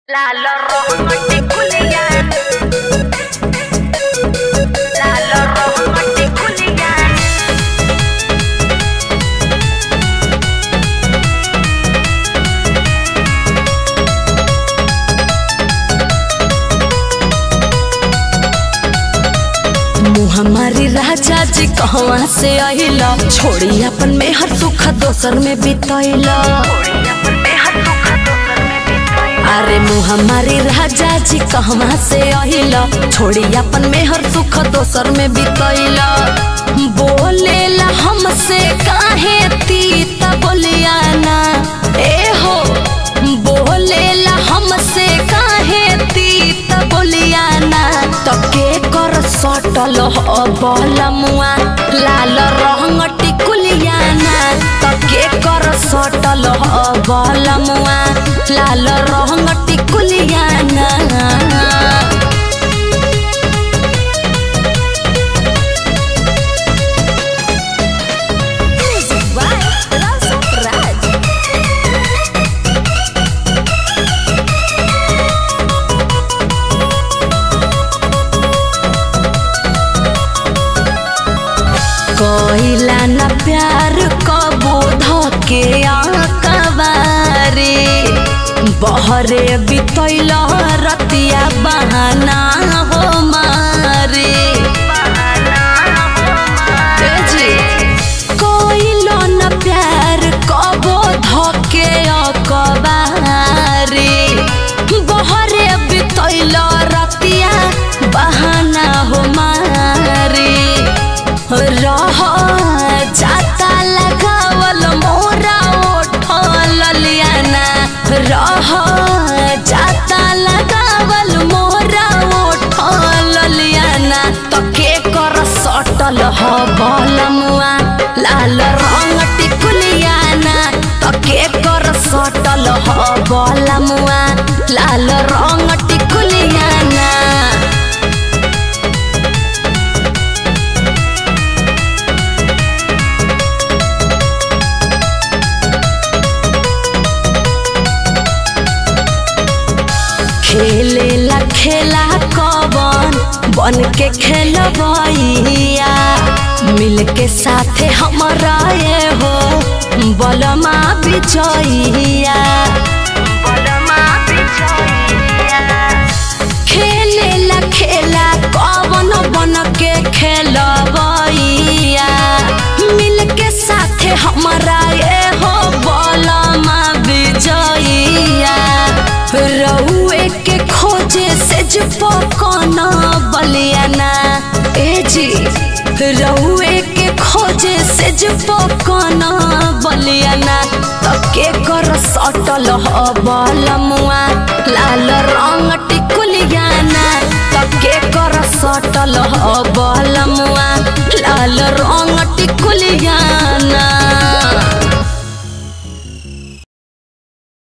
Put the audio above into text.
Lalo rojo kuliah Lalo rojo kuliah हमारी राजा जी कहवा से अहिला छोड़ी अपन में हर सुख दोसर में बितैला अरे मुँह हमारी राजा जी कहवा से अहिला छोड़ी अपन में हर सुख दोसर में बितैला बोलेला हमसे काहे तीता बोलिया ना ए हो बोलेला हमसे काहे तीता बोलिया ना तके कर सटल बलमुआ लाल रंग टिकुलिया ना तके कर सटल बलमुआ लाल रंग टिकुलिया ना कोइला न प्यार कबो धके आकबारे बहरे बितैल रतिया बहाना हो मारे ए जी कोइला न प्यार कबो धके आकबारे बहरे बितैल रतिया बहाना हो मारे रह जाता लगावल मोरा ओठल लियाना रह जाता लगावल मोरा ओठल लियाना तके कर सटल ह बलमुआ लाल रंग टिकुलियाना तके कर सटल ह बलमुआ लाल रंग टिकुलियाना खेले ला खेला कवन बन के खेलबैया मिल के साथे हमारा ये हो बलमा बिचैया खेले ला खेला कवन बन के खेलबैया मिल के साथे हमारा ये हो बलमा बिजैया रउए के खोजे से जो पकना बलियाना ए जी रउए के खोजे से जो पकना बलियाना तके कर सटल ह बलमुआ लाल रंग टिकुलियाना तके कर सटल ह बलमुआ लाल रंग टिकुलियाना